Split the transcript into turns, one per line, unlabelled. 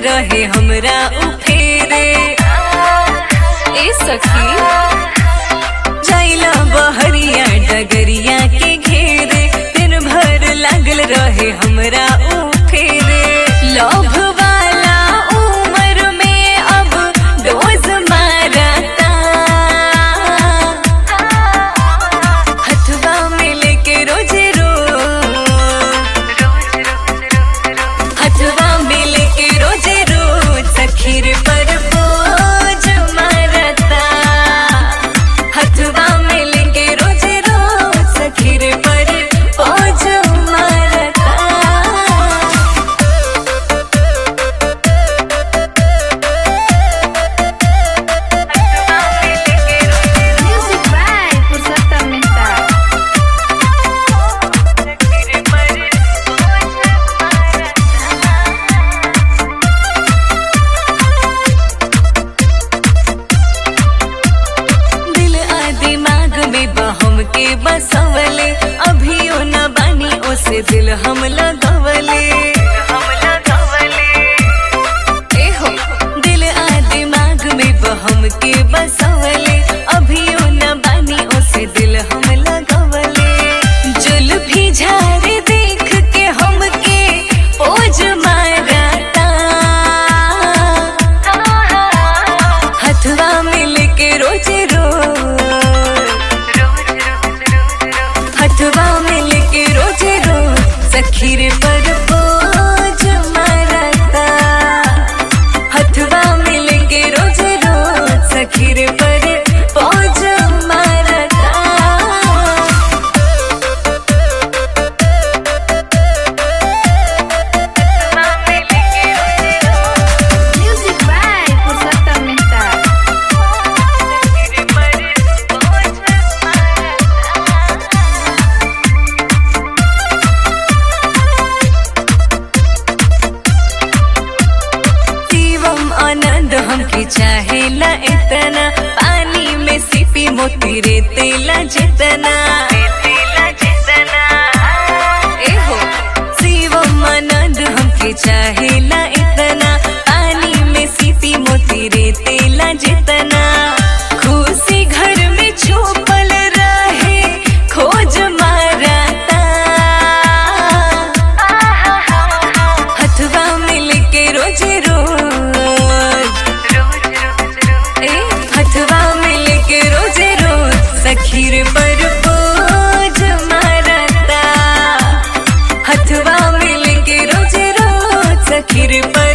रहे हमरा उ फेरे ए सखी जाइला बहरिया डगरिया के घेरे दिन भर लागल रहे हमरा उ फेरे लोभ वाला उम्र में अब डोज मारता हथवा में लेके रोज रोज हथवा में लेके रोज रोज सखीर पर बोझ मारता हथवा में लेके रोज रोज सखीर पर बोझ मारता
Music by Purushottam Mehta.
दिल आ दिमाग में बहम के बसवले अभियो न बानी ओसे दिल हम लगवले ए हो दिल आ दिमाग में बहम के बसवले अभियो न बानी ओसे दिल हम लगवले जुल्फी झारे देख के हमके ओज मारता हथवा मिल के रोज रोज हथवा मिल के रोज रोज सखीर पर बोझ मारता हथवा मिल के रोज रोज सखीर पर बोझ मारता
Music by Purushottam Mehta.
Shivam आनंद हमके चाहेला इतना पानी में सिपी मोती रे तेला जितना ए हो शिवम आनंद हमके चाहेला इतना पानी में सिपी मोती रे तेला जितना खुशी घर में छुपल रहे खोज मारता हथवा मिल के रोज रोज ए हथवा मिल के रोज रोज सखीर पर बोझ मारता हथवा मिल के रोज रोज सखीर पर